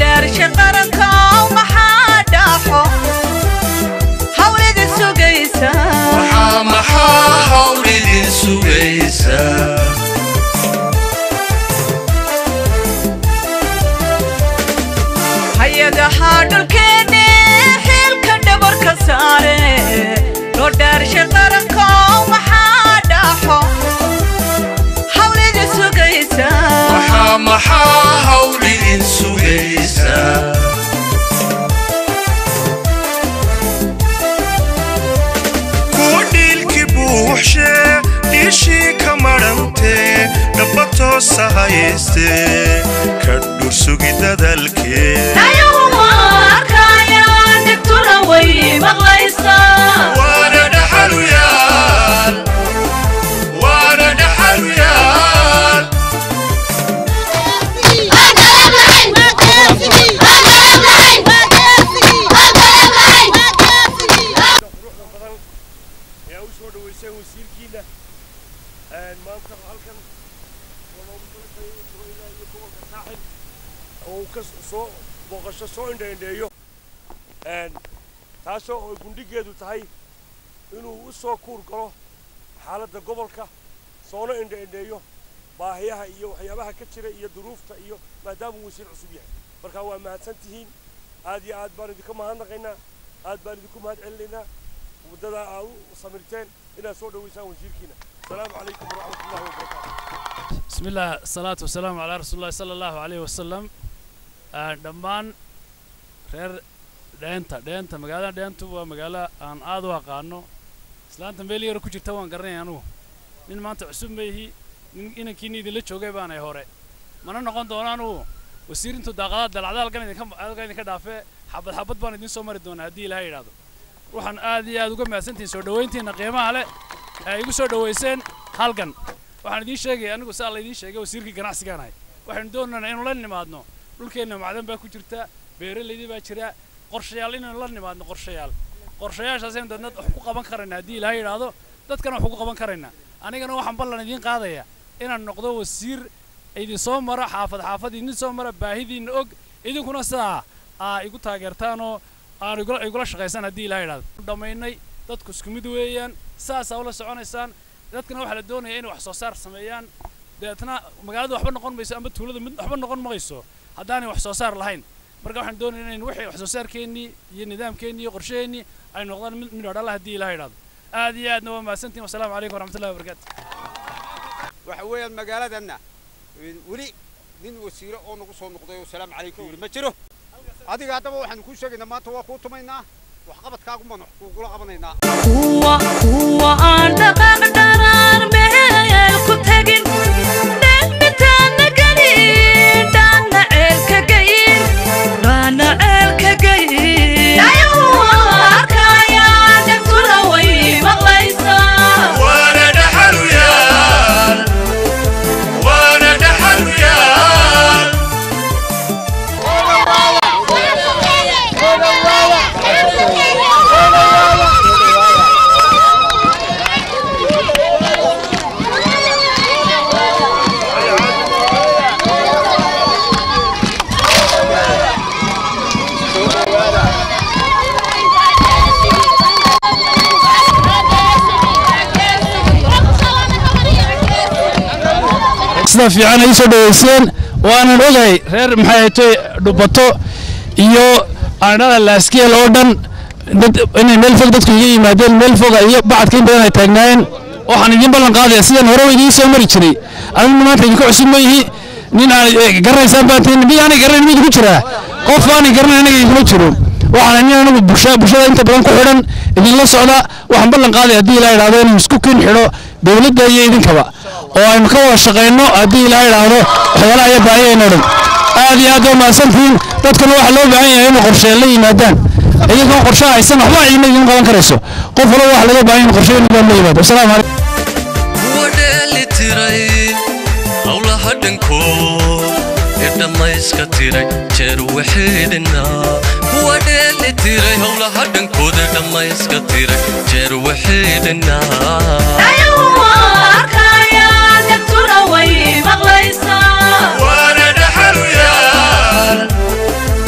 dhaarsha qarankow maxaa dhaaxo hawlida sugaysa maxaa maxaa hawl idin sugaysa hay-adaha dhulkeenne xilka dhabarka saare loo dhaarsha qarankow maxaa dhaaxo hawlida sugaysa maxaa maxaa hawl idin sugaysa kuwa dhiilki buuxshee dhiishii ka madhantee dhaba toosa hayaystee ka dhursugi dadalkee ayaguma arkayaan dhigtuna way maqlaysaa waana dhaxaluyaal waana dhaxaluyaal quruxda badan ee u soo dhaweyseen wasiirkiina maanta halkan walaalkayga iyo gobolka saaxil oo uu ka soo booqasho soo indhaindheeyo taasoo ay gundhigeedu tahay inuu u soo kuur galo xaaladda gobolka soona indhaindheeyo baahiyaha iyo waxyaabaha ka jira iyo duruufta iyo maadaama uu wasiir cusub yahay marka waa mahadsan tihiin aad iyo aad baan idinka mahadnaqaynaa aad baan idinku mahad celinaynaa muddada aad u samirteen inaad soo dhaweysaan wasiirkiina asalaamu calaykum waraxmatullahi wabarakaatu بسم الله الصلاة والسلام على رسول الله صلى الله عليه وسلم آه، dhammaan reer dheenta dheenta magaalada dheentu waa magaalo aan aad u aqaano islaanta meel yar ku jirta waan garanaya anugu nin maanta cusub ma ihi nin inankiina idinla joogay baanay hore mana noqon doono anugu wasiir intuu daaqadaha dalacda halkan idinka halkan idinka dhaafee xabad xabad baan idin soo mari doonaa haddii ilaahay yidhaahdo waxaan aad iyo aad uga mahadsantihiin soo dhoweyntiina qiimaha leh ee ay igu soo dhoweyseen halkan waxaan idiin sheegaya anigu saa laydiin sheegay wasiirkii ganacsigaan ahay waxaynu doonaynaa inuu la nimaadno dhulkeenna macdan baa ku jirta beeralaydii baa jira qorshayaal inaynu la nimaadno qorshayaal qorshayaashaasaynu dadna wax ku qaban karaynaa haddii ilaahay yidhaahdo dadkana wax ugu qaban karaynaa anigana waxaan ballan idiin qaadaya inaan noqdo wasiir idin soo mara xaafad xaafad idin soo mara baahidiinna og idinkuna sidaa aa igu taageertaanoo aan igula igula shaqaysaan haddii ilaahay yidhaahdo dhammaynay dadku isku mid weeyaan saasaa ula soconaysaan dadkana waxaa la doonaya inay wax soo saar sameeyaan deetna magaalada waxba noqon mayso ama tuulada mid waxba noqon mayso haddaanay wax soo saar lahayn marka waxaan doonaya inayn wixii wax soo saarkeennii iyo nidaamkeennii iyo qorsheheennii ay noqdaan mid midho dhala haddii ilaha yidhahdo aad iyo aadna waa mahadsantihin wasalaamu calaykum waraxmatullahi wabarakaatu waxa weeyaan magaaladanna weli nin wasiire oo nagu soo noqday oo salaamu calaykum yidhi ma jiro adiga haddaba waxaanu kuu sheegaynaa maanta waa kuu tumaynaa waxqabadkaagu baan wax kuugula qabanaynaa kuwa kuwa aan dhaqaaq dharaar meel ku tegin dheelmitaana gelin dhaana ceelka geyin dhaana ceelka geyin ayaguma arkayaan dhegtuna way maqlaysaa waana dhaxaluyaal waana dhaxaluyaal sida fiican ay soo dhaweyseen waanan ogahay reer maxay ahaytoy dhubato iyo aanada laaskeel oo dhan dad inay meel fog dadku iga yimaadeen meel foga iyo bacadka in badan ay taagnaayeen waxaan idin ballan qaadaya sidaan hore idiin soo mari jiray aniguna maanta idinka cusub ma yihi nin aan garanaysaan baan tihin mid aanay garanayn mid ku jiraa qof aanay garanayn aniga idinkuma jiro waxaan nin anigu bulsha bulshada inta badan ku xidhan idinla socda waxaan ballan qaadaya haddii ilaa idhaahdo inuu isku kin xidho dowladda iyo idinkaba oo aynu ka wada shaqayno haddii ilaa idhaahdo waxyaalaha iyo baahiyayno dhan aad iyo aad waa mahadsantihiin dadkuna waxaa loo baahan yahay inuu qorshe la yimaadaan iyagoon qorshe haysan waxba idin idin qaban karayso qof walba waxa laga baahan yahay qorshe inuu la yimaado wasalaamu calaykum kuwa dheeli tiray howlaha dhankood ee dhammayska tiray jeer waxeedhinaa kuwa dheeli tiray howlaha dhankood ee dhammayska tiray jeer waxeedhinaa ayaguma arkayaan dhegtuna way maqlaysaa waana dhaxaluyaal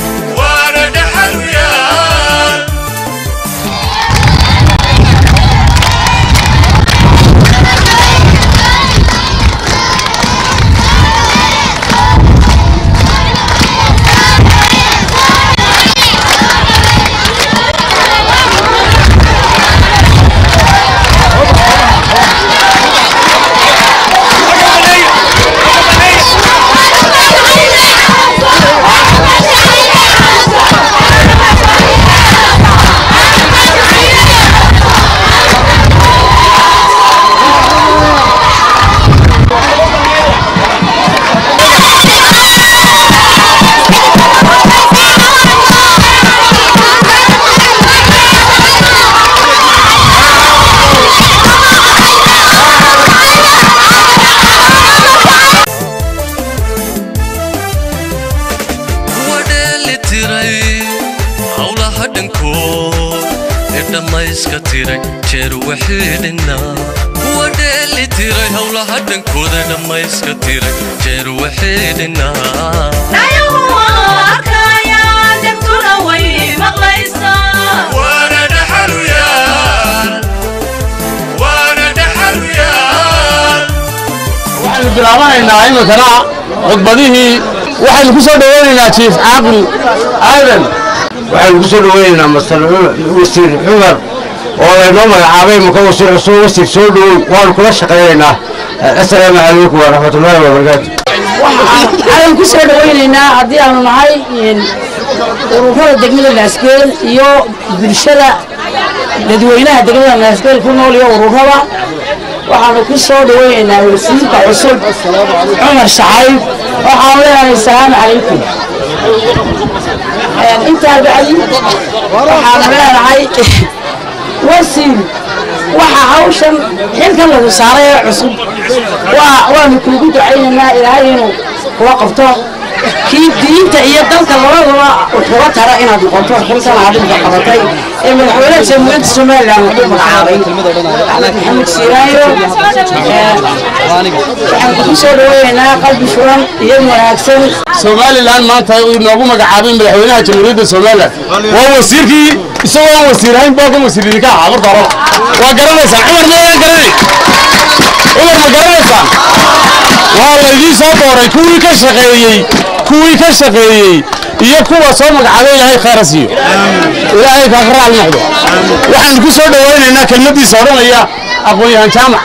howlaha dhankood ee dhammayska tiray jeer wixii dhinnaa kuwa dheeli tiray howlaha dhankooda ee dhammayska tiray jeer wixii dhinnaa dhayuhu waa arkayaan dhegtuna way maqlaysaa waana dhaxaluyaal waana dhaxaluyaal waxaynu bilaabanaynaa iminkana khudbadihii waxaynu ku soo dhoweynaynaa jiif caaqil aadan waxaynu ku soo dhoweynaynaa mastar wasiir cumar oo laynoo magacaabay maka wasiir cusub wasiir soo dhowow waanu kula shaqaynaynaa assalaamu calaykum waraxmatullaahi wabarakaatu waxaan ku soo dhawaynaynaa haddii aanu nahay ururada degmada naasgeel iyo bulshada dadweynaha degmada naasgeel ku nool iyo ururada waxaanu ku soo dhawaynaynaa wasiirka cusub cumar shacayb waxaanu leenahay asalaamu calaykum intaa bacdi waxaanu leenahay wasiir waxa hawshan xilkan lagu saaray ee cusub waa waanu kuugu ducaynaynaa ilaahay inuu kula qabto kii diinta iyo dalka labadaba wuxuga tara inaad noqoto xilkan adinka qabatay ee madaxweynaha jamhuuriyadda somalilan wuxuu magacaabay axmed maxamed siiraayo waxaan kugu soo dhaweynaynaa qalbi furan iyo wanaagsan somalilan maanta uu inoogu magacaabay madaxweynaha jamhuuriyadda somalilan waa wasiirkii isagoo aan wasiirahayn baa kan wasiir idinka ahaa marka hore waa garanaysaan cumar maydaan garanay cumar ma garanaysaan waa laydii soo dooray kuwii ka shaqeeyey kuwii ka shaqeeyey iyo kuwa soo magacaabay ilaahay khayra siiyo ilaahay kaa ka raali noqdo waxaan ku soo dhawaynaynaa kelmadiisa odhanaya aqoon-yahan jaamac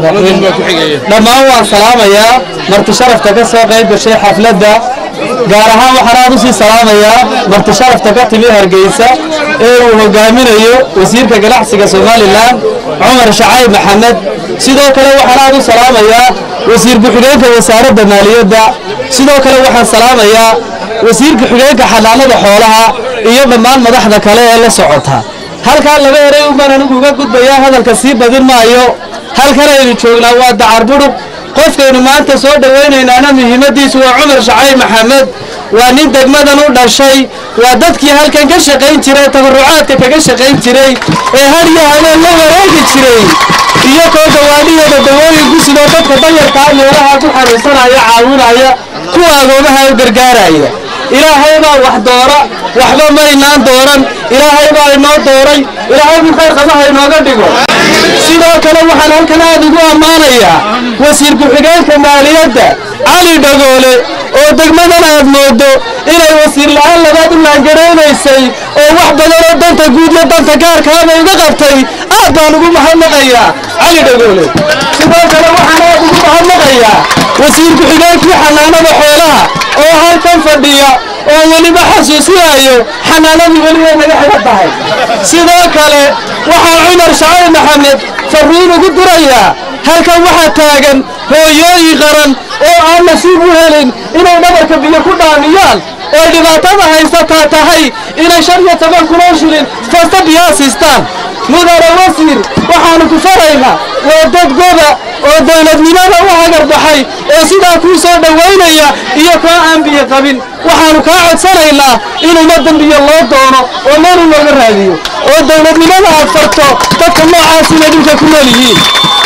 dhammaan waan salaamayaa marti sharafta ka soo qayb gashay xafladda gaar ahaan waxaan aad u sii salaamayaa marti sharafta ka timi hargeysa ee uu hogaaminayo wasiirka ganacsiga somalilan cumar shacayb maxamed sidoo kale waxaan aad u salaamayaa wasiir ku-xigeenka wasaaradda maaliyadda sidoo kale waxaan salaamayaa wasiirka xigeenka xanaanada xoolaha iyo dhammaan madaxda kale ee la socota halkaa laba eray unbaan anigu uga gudbayaa hadalka sii badin maayo halkan aynu joognaa waa dacar budhug qofkaynu maanta soo dhowaynaynana muhiimadiisu waa cumar shacayb maxamed waa nin degmadan u dhashay waa dadkii halkan ka shaqayn jiray tabarucaadka kaga shaqayn jiray ee hadyo habeen la wareegi jiray iyo koo dawaadhiyooda dawooyinku sidoo dadka danyarkaa meelaha ku xanuunsanaya caawinaya kuwa agoomaha u gargaaraya ilaahay baa wax doora waxba maynaan dooran ilaahay baa inoo dooray ilaahay buu khayr qabaha inooga dhigo sidoo kale waxaan halkan aad ugu ammaanayaa wasiir ku-xigeenka maaliyadda cali dhagoole oo degmadan aad moodo inay wasiir la-aan labaad u laangaraynaysay oo wax badan oo danta guud iyo danta gaarkaaba iga qabtay aad baan ugu mahadnaqayaa cali dhagoole sidoo kale waxaan aad ugu mahadnaqayaa wasiir ku-xigeenkii xanaanada xoolaha oo halkan fadhiya oo weliba xasuusinayo xanaanadii weliba naga xiga tahay sidoo kale waxaa cumar shacayb maxamed farriin ugu dirayaa halkan waxaa taagan hooyooyin qaran oo aan nasiib u helin inay dhabarka biyo ku dhaamiyaan oo dhibaatada haysataa tahay inay shan iyo toban kunoo shilin fasta biyaa siistaan mudane wasiir waxaanu ku faraynaa waa dad goba oo dowladnimada u hagar baxay oo sidaa kuu soo dhowaynaya iyo koo aan biyo qabin waxaanu kaa codsanaynaa in ummaddan biyo loo doono oo meel u looga raadiyo oo dowladnimada aad farto dadka noocaas inay dhulka ku nool yihiin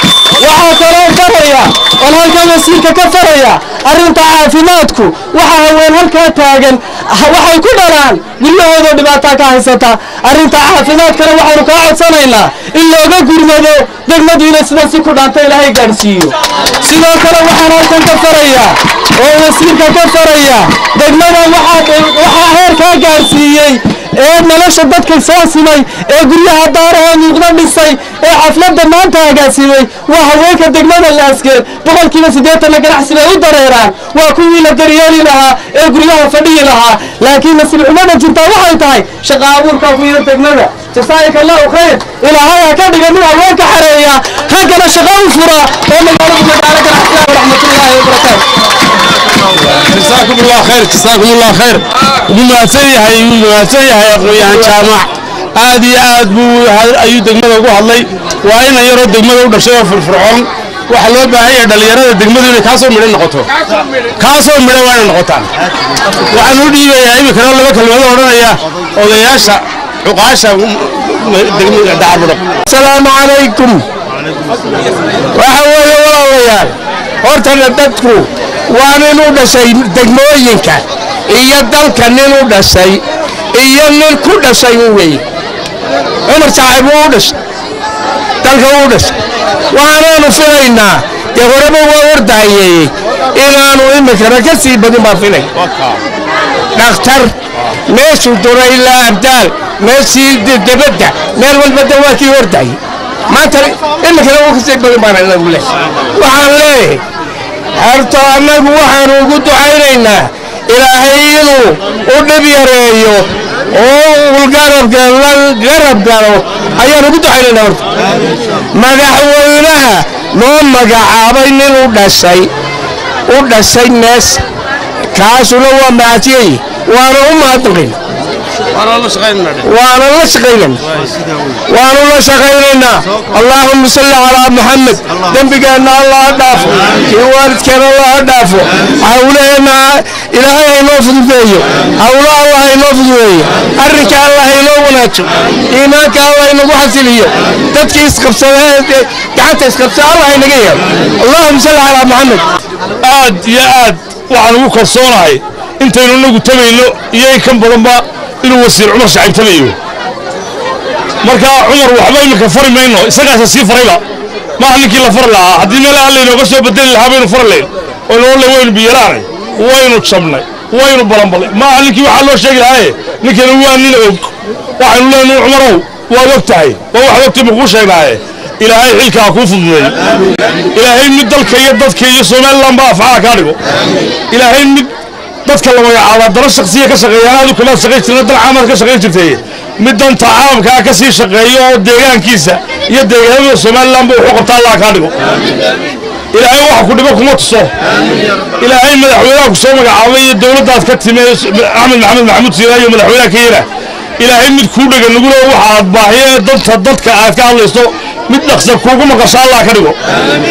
waxaa kaloo faraya oon halkan wasiirka ka faraya arrinta caafimaadku waxa haween halkaa taagan waxay ku dhalaan guryahoodoo dhibaataa ka haysata arrinta caafimaadkana waxaanu kaa codsanaynaa in looga gurmado degmadu inay sida si ku dhaanta ilaahay gaadhsiiyo sidoo kale waxaan halkan ka faraya oo wasiirka ka faraya degmadan waxaa heerkaa gaadhsiiyey ee nolosha dadka soo simay ee guryaha daarahoo muuqda dhisay ee xafladda maanta agaasimay waa haweenka degmada laaskeed boqolkiiba siddeetanna ganacsi bay u dareeraan waa kuwii la daryeeli lahaa ee guryaha fadhiyi lahaa laakiin nasiib xumada jirtaa waxay tahay shaqa abuurka ku yar degmada jasaa'ika allahu khayr ilaahay ha ka dhiga mid haweenka xareeya raggana shaqa u fura oo magaaladu magaalo ganacsiga waraxmatullaahi wabarakaatu جزاكم الله خير جزاكم الله خير ومahadsan yahay wuu mahadsan yahay aqoon-yahan jaamac aad iyo aad buu ayuu degmada ugu hadlay waa inan yaroo degmada u dhashay oo firfircoon waxaa loo baahan yahay dhallinyarada degmadu inay kaasoo midho noqoto kaasoo midho waa inay noqotaan waxaan u dhiibayaa iminkana laba kelmado odhanaya odayaasha cuqaasha dacarbudhaq asalaamu calaykum waxa weeye walaalayaal hortana dadku waa nin u dhashay degmooyinka iyo dalka nin u dhashay iyo nin ku dhashay weye cumar saaxiib wuu u dhashay dalka wuu u dhashay waxaanaanu filaynaa dee horeba waa ordaayeeyey inaanu iminkana ka sii badin baa filay dhakhtar meeshuu duro ilaa abdaal meeshii debadda meel walbada waa kii ordayay maanta iminkana wuu kasii badin baana inagu leh waxaan leeyahay horta annagu waxaanu ugu ducaynaynaa ilaahay inuu u dhib yareeyo oo uu garabka la garab galo ayaan ugu ducaynaynaa horta madaxweynaha noo magacaabay nin u dhashay u dhashay meesha kaasuna waa macadsiyey waana u mahadnaqin waana la shaqaynayna waanu la shaqaynaynaa allaahuma salli calaa maxamed dembigeenna allah ha dhaafo kii waalidkeena allah ha dhaafo hawlaheenna ilaahay haynoo fududeeyo hawlo allah haynoo fududeeyo arrinka allah haynoo wanaajo iimaanka allah haynagu xasiliyo dadkii isqabsadee gacanta isqabsada allah haynaga yeelo allaahuma salli calaa maxamed aad iyo aad waxaan ugu kalsoonahay intaynu inagu tabayno iyo in kan badanba inuu wasiir cumar shaciib tabayo marka cumar waxba iminka fari mayno isagaasa sii farayba maaha ninkii la fari lahaa haddii meel aan laynooga soo bedeli lahaa baynu fari layn oynu ole waynu biyalaanay waynu jabnay waynu balanbalay maaha ninkii waxaa loo sheegi lahaaye ninkani waa nin og waxaynu leenahay cumarow waad og tahay waa wax ogtii makuu sheegnaaye ilaahay xilka ha kuu fududeey ilaahay mid dalka iyo dadka iyo somalilan ba afcaha kaa dhigo ilaahay mid dadka la magacaaba dana shaksiya ka shaqeeyaan aadu kamaad shaqayn jirna dan caamaad ka shaqayn jirtay mid danta caamkaa ka sii shaqeeyo oo deegaankiisa iyo deegaanada somalilanba wuxuu qabtaa allah kaa dhigo ilaahay waxa ku dhibo kuma tuso ilaahay madaxweynaha ku soo magacaabay iyo dowladdaad ka timi axmed maxamed maxamuud siina iyo madaxweynaha keyana ilaahay mid kuu dhega nugula waxaad baahiye danta dadka aad ka hadlayso mid dhaqsa kuugu maqasho allah ka dhigo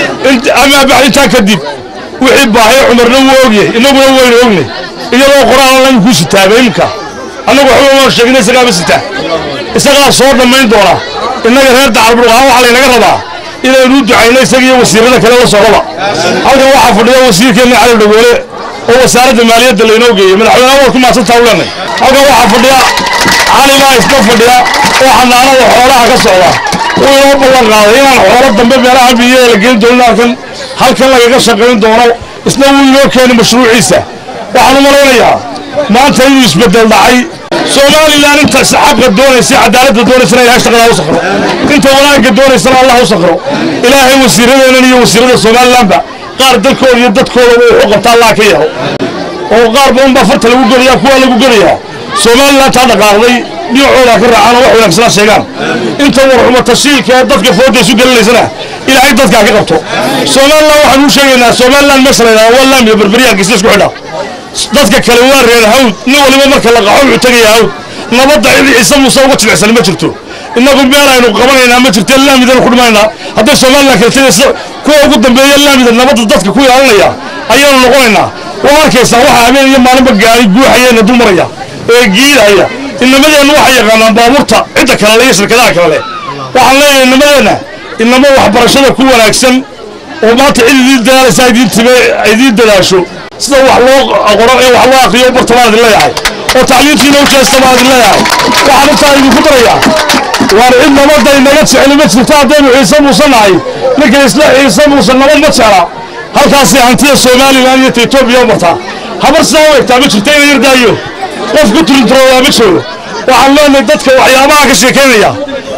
amaa bax intaa kadib wixii baahiye cumarna wuu ogyahay innaguna waynu ognay iyadoo qoraan lan kuu sitaaba imka annagu waxba waan sheegna isagaaba sitaa isagaa soo dhammayn doona innaga reer dacalburqaan waxaa laynaga rabaa inaynu u ducayno isaga iyo wasiirada kale la socdaba halkan waxaa fadhiya wasiirkeenna cali dhagoole oo wasaaradda maaliyadda laynoo geeyey madaxweynaha waad ku maadsantaa u leenay halkan waxaa fadhiya cali baa iska fadhiya oo xanaanada xoolaha ka socda wuu inoo ballan qaaday inaan xoolo dambe meelaha biyaha la geyn doonin halkan halkan lagaga shaqayn doono isna wuu inoo keeni mashruuciisa waxaan u malaynayaa maanta inuu isbeddel dhacay somalilan inta xaqa doonaysa cadaaladda doonaysana ilahay shaqadaa u sakro inta wanaagga doonaysana allah u sakro ilaahay wasiiradeennan iyo wasiirada somalilanba qaar dalkooda iyo dadkooda wuxuu qabta allah ka yeelo oo qaar badan baa farta lagu gelayaa kuwaa lagu gelayaa somalilan taa dhaqaaqday dhinacooda ka raacaan oo wax wanaagsanaa sheegaan inta warxumo tashiilka ee dadka fooda isu gelinaysana ilaahay dadkaa ka qabto somalilan waxaan u sheegaynaa somalilan meesha la yidhahdo waa laamiya berberyaankiisa isku xidha dadka kale waa reer hawd nin waliba marka la qaxo wuxuu tegayaa hawd nabadda cid ciise muuse uga jilicsan ma jirto innagu meel aynu qabanaynaa ma jirto laamidana ku dhimaynaa hadday somalilan kale tegaysa kuwa ugu dambeeya laamida nabadda dadka ku ilaalinaya ayaanu noqonaynaa waa arkaysaa waxaa habeen iyo maalinba gaari guuxayeena dul maraya ee giidhaya inamadeenna waxay yaqaanaan baabuurta cidda kale le iyo shirkadaha kale leh waxaan leeyahay inamadeenna inamo waxbarashada ku wanaagsan oo maanta cid idiin dadaalaysa idiin time idiin dadaasho sida wax loo qoro ee wax loo akriyo barta baan idin leeyahay oo tacliintiina u jeesta baan idin leeyahay waxaan intaa idinku darayaa waar cid nabadda inaga jeceli ma jirto haddaynu ciise muuse nahay ninka isla ciise muuse nabad ma jecla halkaasi hantida somalilan iyo ta etoobiya martaa habar sidaa u egtaa ma jirto ina yardaayo qof ku tulintaroodaa ma joogo waxaan leenahay dadka waxyaabaha ka sheekaynaya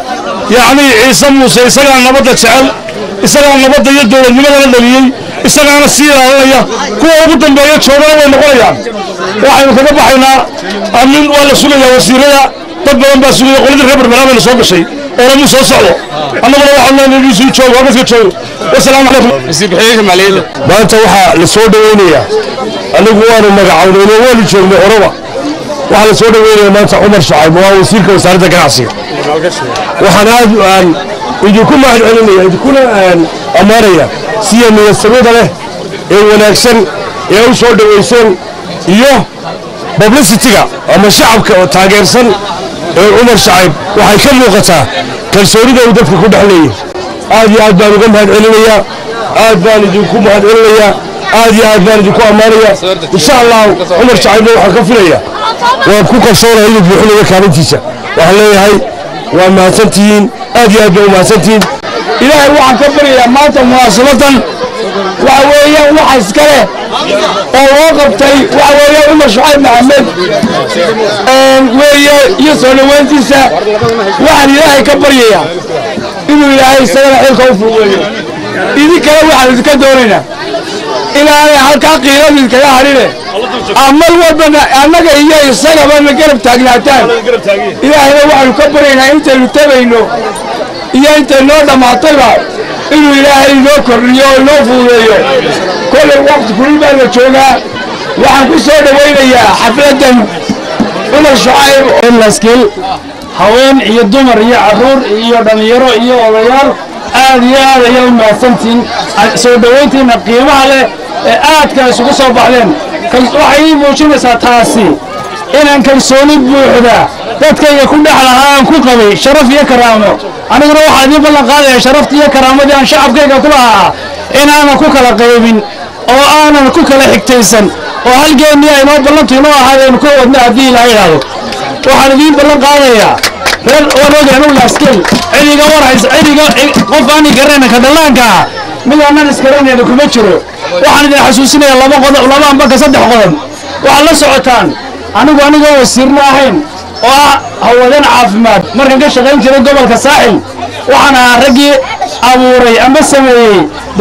yacni ciise muuse isagaa nabadda jecel isagaa nabadda iyo dowladnimadana dhaliyey isagaana sii ilaalinaya kuwa ugu dambeeya joogana way noqonayaan waxaynu kaga baxaynaa amin waa la sugayaa wasiirada dad badan baa sugaya qoladii reer barnaamijna soo gashay oo lamu soo socdo annaguna waxaan leenahay inuu sii joogo halkaska joogo wasalaamu calaykum wasiir-ku-xigeenka maaliyadda maanta waxaa la soo dhaweynayaa anigu waanu magacawnayno waanu joognay horeba waxaa la soo dhaweynaya maanta cumar shacayb waa wasiirka wasaaradda ganacsiga waxaan aad aan idinku mahad celinaya idinkuna aan ammaanaya siya niyadsamida leh ee wanaagsan ee u soo dhaweyseen iyo publicity-ga ama shacabka oo taageersan ee cumar shacayb waxay ka muuqataa kalsoonida uu dadka ku dhex leeyahay aad iyo aad baan uga mahad celinayaa aad baan idinku mahad celinayaa aad iyo aad baan idinku ammaanayaa insha allahu cumar shacaybna waxaan ka filayaa waan ku kalsoonahay inuu buuxinayo kaalintiisa waxaan leeyahay waa mahadsantihiin aad iyo aad baa u mahadsantihiin ilaahay waxaan ka baryayaa maanta munaasabadan waxa weeyaan waxa iska leh oo loo qabtay waxa weeyaan cumar shacayb maxamed weeye iyo soo dhoweyntiisa waxaan ilaahay ka baryayaa inuu ilaahay isagana xilka u fuugeeyo idinkale waxaan idinka doonaynaa inaanay halkaa qiiladu idinkaga hadhine amal walbana annaga iyo isagaba na garab taagnaataan ilaahayna waxaanu ka baryaynaa intaynu tabayno iyo intay noo dhammaatayba inuu ilaahay inoo kordhiyo oo inoo fuudeeyo kollay waqti kulul baa la joogaa waxaan ku soo dhowaynayaa xafladdan cumar shacayb laskil haween iyo dumar iyo caruur iyo dhallinyaro iyo odayaal aad iyo aad ayay u mahadsantihiin soo dhowayntiina qiimaha leh ee aadka isugu soo baxdeen waxay ii muujinaysaa taasi inaan kalsooni buuxda dadkayga ku dhex lahaa aan ku qabay sharaf iyo karaamo aniguna waxaa idiin ballan qaadaya sharaftii iyo karaamadii aan shacabkayga ku lahaa inaanan ku kala qaybin oo aanan ku kala xigtaysan oo halgeennii aynoo ballantu inoo ahaadeen ku wadna haddii ilaa idhaahdo waxaan idiin ballan qaadayaa reer warogan u laaskeel cidiga warhaysa cidiga qof aani garanayna ka dhallaanka ah mid aanan isgaranayna kuma jiro waxaan idin xasuusinayaa laba qodob laba ambaka saddex qodob waxaad la socotaan anigu anigoo wasiirna ahayn oo ah hawadan caafimaad markan ka shaqayn jiray gobolka saaxil waxaan ahaa raggii abuuray ama sameeyey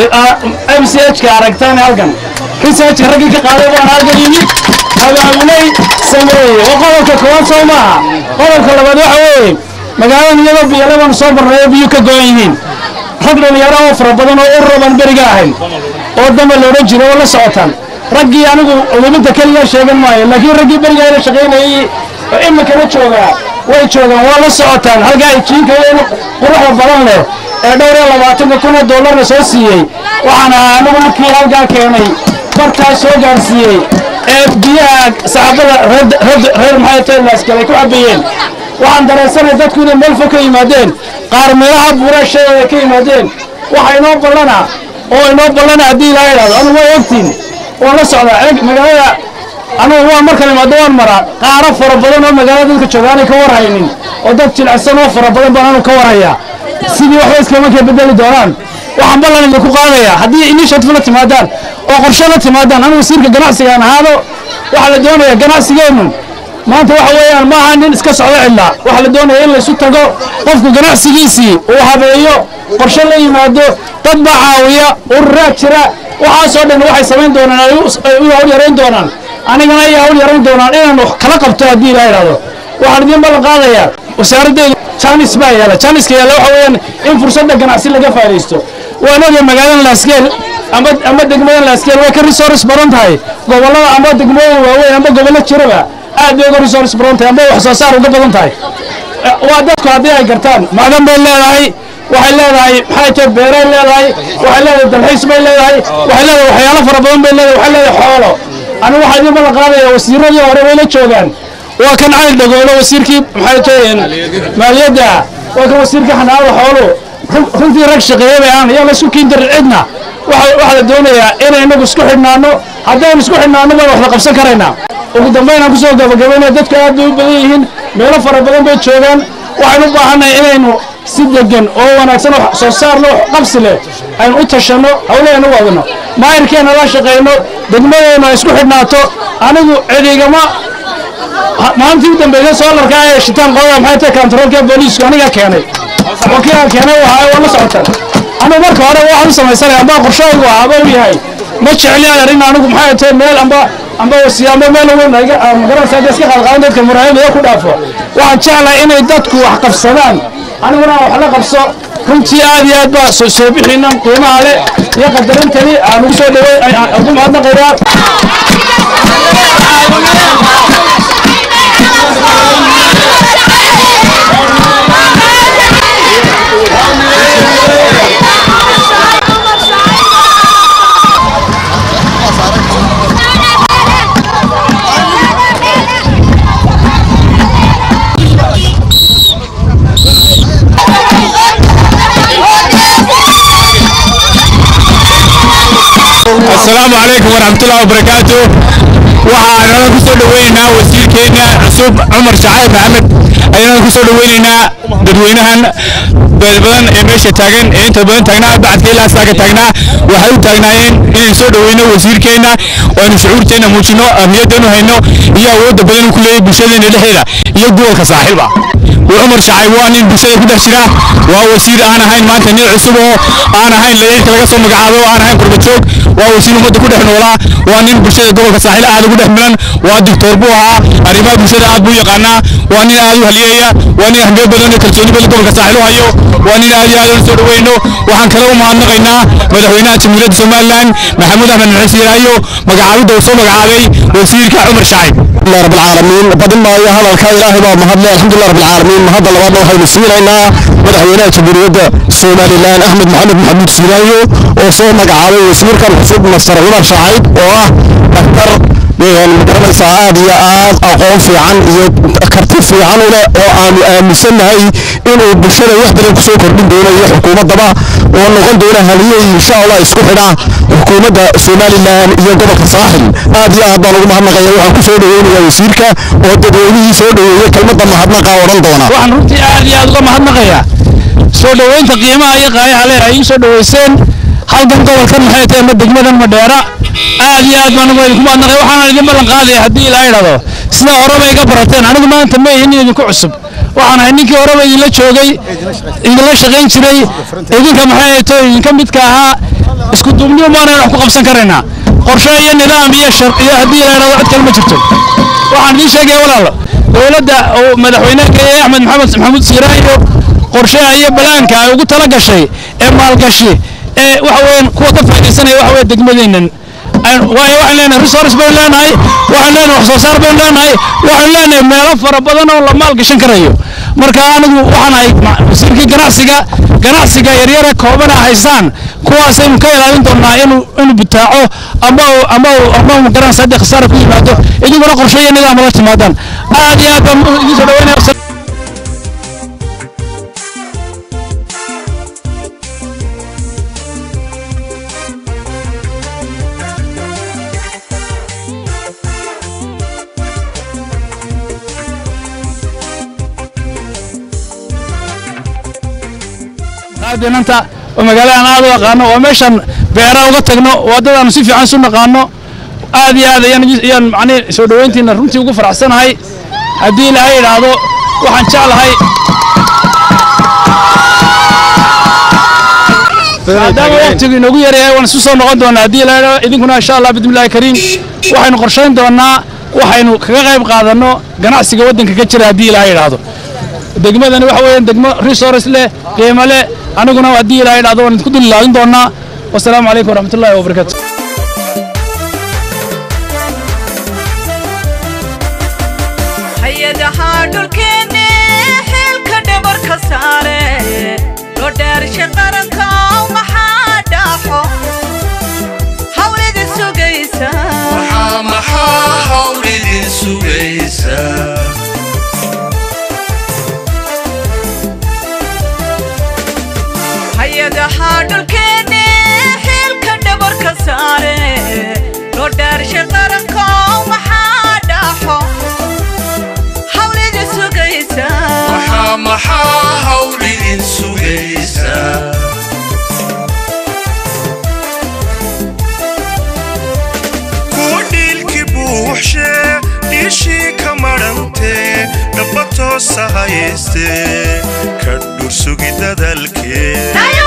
m c h ka aragtaan halkan researchka raggii ka qaaday baan halkan yimid abaabulay sameeyey waa qodobka koowaad soo maaha qodobka labaad waxa weeye magaaladan iyadoo biyale baanu soo barnayo biyo ka go-an yihiin rag dhalinyaro oo fara badan oo urura baan beriga ahayn oo damba la odhan jiray oo la socotaan raggii anigu culuminta keliya sheegan maayo laakiin raggii beriga la shaqaynayey oo iminkana joogaa way joogaan waa la socotaan halkaa ay jiinkayeen quruxda badan leh ee dhowr iyo labaatanka kun oo dollarna soo siiyey waxaan ahaa anigu markii halkaa keenay bartaas soo gaarsiiyey ee biyaha saxaabada reer maxay tahay laaskal ay ku cabayeen waxaan dareensanay dadku inay meel fog ka yimaadeen qaar meelaha buurasheeda ay ka yimaadeen waxa inoo ballana oo inoo ballana haddii ilaa idhahdo anigu way ogtiin waan la socdaa magaalada anigu waan markan imaado waan maraa qaaro fara badan oo magaalada dadka jooga aanay ka warhaynin oo dad jilicsan oo fara badan baan anu ka warhayaa sidii waxba iskama kee bedeli doonaan waxaan ballan idinku qaadayaa haddii initiative la timaadaan oo qorshe la timaadaan anigu wasiirka ganacsiga aan ahaado waxaa la doonayaa ganacsigeennu maanta waxa weeyaan ma aha nin iska socdo cidlaa waxaa la doonaya in laysu tago qofku ganacsigiisii uu habeeyo qorshe la yimaado dad baa caawiya ururaa jira waxaasoo dhan waxay samayn doonaan ay u hawl yarayn doonaan anigana ay hawl yarayn doonaan inaan wax kala qabto haddii ilaa idhahdo waxaan idiin ballan qaadayaa wasaaraddeedu janis baa yaala janiska yaala waxa weeyaan in fursadda ganacsi laga faa'idaysto waan ogay magaaladan laaskeel ama ama degmadan laaskeel way ka resource badan tahay gobollada ama degmooyin waaweyn ama gobollo jiraba aad bay uga resource badan tahay ama wax soo saar uga badan tahay waa dadku haddii ay gartaan macdan bay leedahay waxay leedahay maxay tahay beeray leedahay waxay leedahay dalxiis bay leedahay waxay leedahay waxyaalo fara badan bay leedahay waxay leedahay xoolo anigu waxaa idiin ballan qaadaya wasiiradii hore way la joogaan waa kan cali dhagoolo wasiirkii maxay tahay maaliyadda waa kan wasiirkii xanaanada xooluhu runtii rag shaqeeya bay aan yaa laisku kiin darin cidna waxaa la doonayaa inay inagu isku xidhnaano haddaynu isku xidhnaano baan wax la qabsan karaynaa ugu dambayn aan kusoo gabagabaynaya dadku aad bay u badan yihiin meelo fara badan bay joogaan waxaynu u baahannahay inaynu si degan oo wanaagsan oo soo saar leh oo qabsi leh aynu u tashanno hawlahaynu u wadno maayirkeenna la shaqayno degmadeennu ay isku xidhnaato anigu cidigama maalintii u dambeysay soolarka ee shitaan qodada maxay tahay kantaroolka booliisku aniga keenay oo kii aan keenay wahaa waa la socotaan anigu marka hore waxaan u samaysanaya amba qorshahaygu ahaaba u yahay ma jecli arrin anigu maxay tahay meel amba amba wasi amba meel weyn ayga magaranaysa hadda iska qalqaadan dadka muraayada ku dhaafo waxaan jeclahay inay dadku wax qabsadaan aniguna aan wax la qabso runtii aad iyo aad baa soo soo bixinan qiimaha leh iyo qadarintani aan ugu soo dhawey ugu mahadnaqayaa السلام عليكم ورحمة الله وبركاته waxaan ku soo dhaweynaynaa wasiirkeena cusub cumar shacayb maxamed ayaan ku soo dhaweynaynaa dadweynahan badan ee meesha taagan ee inta badan taagnaa bacadka ilaa saaga taagnaa waxay u taagnaayeen inaan soo dhaweyno wasiirkeena oo aynu shucuurteena muujino ahmiyaddeenu hayno iyo awoodda badan uu ku leeyahay bulshadeena dhexdeeda iyo gobolka saaxiiba cumar shacayb waa nin bulshada ku dhex jira waa wasiir aan ahayn maanta nin cusub oo aan ahayn laciirka laga soo magacaabo oo aan ahayn qurbajoog waa wasiir ummadda ku dhex noolaa waa nin bulshada gobolka saaxiil aad ugu dhex milan waa doctor buu ahaa arrimaha bulshada aad buu yaqaanaa waa nin aad u haliyeeya waa nin ahmiyad badan iyo kalsooni badan gobolka saaxiil u hayo waa nin aad iyo aad u soo dhaweyno waxaan kale u mahadnaqaynaa madaxweynaha jamhuuriyadda somalilan maxamuud axmed maxuud siiraayo magacaabidda uu soo magacaabay wasiirka cumar shacayb alhamdulilah rabbil caalamiin badin maayo hadalka ilaahay baa mahadle alxamdulilah rabbil caalamiin mahadda labaadna waxaynu siinaynaa madaxweynaha jamhuuriyadda somalilan axmed maxamed maxamuud siiraayo oo soo magacaabay wasiirkan cusub mastar cumar shacayb oo ah daktar magaranaysaa aad iyo aad aqoon fiican iyo karti fiican u leh oo aanu aaminsannahay inuu bulshada wax badan kusoo kordhin doono iyo xukuumaddaba oo noqon doona haliyey insha allah isku xidha xukuumadda somalilan iyo gobolka saaxil aad iyo aad baan ugu mahadnaqaya waxaan ku soo dhaweynayaa wasiirka oo dadweynihii soo dhaweeyey kelmadda mahadnaqa odhan doona waxaan runtii aad iyo aad uga mahadnaqayaa soo dhoweynta qiimaha iyo qaayaha leh ay ii soo dhoweyseen halkan gobolkan maxay tahay ma degmadan madheera aad iyo aad baan ugu idinku mahadnaqay waxaana idin ballan qaadaya haddii ilaa idhahdo sida horeba iga barateen anigu maanta ma ihin idinku cusub waxaan ahay ninkii horeba idinla joogay idinla shaqayn jiray idinka maxay tahay idinka midka ahaa isku duubniyo maana wax ku qabsan karaynaa qorshe iyo nidaam iyo shar iyo haddii ilaa idhahdo cid kale ma jirto waxaan idiin sheegaya walaalo dowladda oo madaxweynaha ee axmed maxamed maxamuud siiraayo qorshaha iyo balaanka ay ugu tala gashay ee maalgashi ee waxa weeyaan kuwa ka faa'iidaysanaya waxa weeye degmadeennan waayo waxaan leenahay resource baynu leenahay waxaan leenahay wax soo saar baynu leenahay waxaan leenahay meelo fara badan oo la maalgashan karayo marka anigu waxaan ahay wasiirkii ganacsiga ganacsiga yaryara koobana haystaan kuwaasaynu ka ilaalin doonaa inuu inuu butaaco ama ama ama magaran saddex khasaara ku yimaado idinkuna qorshe iyo nidaam la timaadaan aad iyo aad baan idin soo dhaweynaya aadinanta oo magaaladan aad u aqaano oo meeshan beera uga tagno waddadaanu si fiican isu naqaano aad iyo aad ayaan ayaan macnihi soo dhoweyntiina runtii ugu faraxsanahay haddii ilaahay idhaahdo waxaan jeclahay maadaama waqtigu inoogu yaryahay waan isu soo noqon doonaa haddii ilaahay idhaahdo idinkuna insha allah bismillahi kariim waxaynu qorshayn doonaa waxaynu kaga qayb qaadanno ganacsiga waddanka ka jira haddii ilaahay idhaahdo degmadani waxa weeyaan degmo resource leh qiimo leh aniguna haddii ilaahay idhaahdo waan idinku dul ilaadin doonaa wasalaamu calaykum waraxmatullaahi wabarakaatu hay-adaha dhulkeenne xeelka dhabarka saare loo dhaarsha qaranka maxaa dhaaxo hawlida sugaysa maxaa maxaa hawl idin sugaysa hay-adaha dhulkeenne xeelka dhabarka saare loo dhaarsha qaranka maxaa dhaaxo hawlida sugaysa maxaa maxaa hawl idin sugaysa kuwa dhiilki buuxshe dhiishii ka madhantee dhaba toosa hayste ka dhursugi dadalkee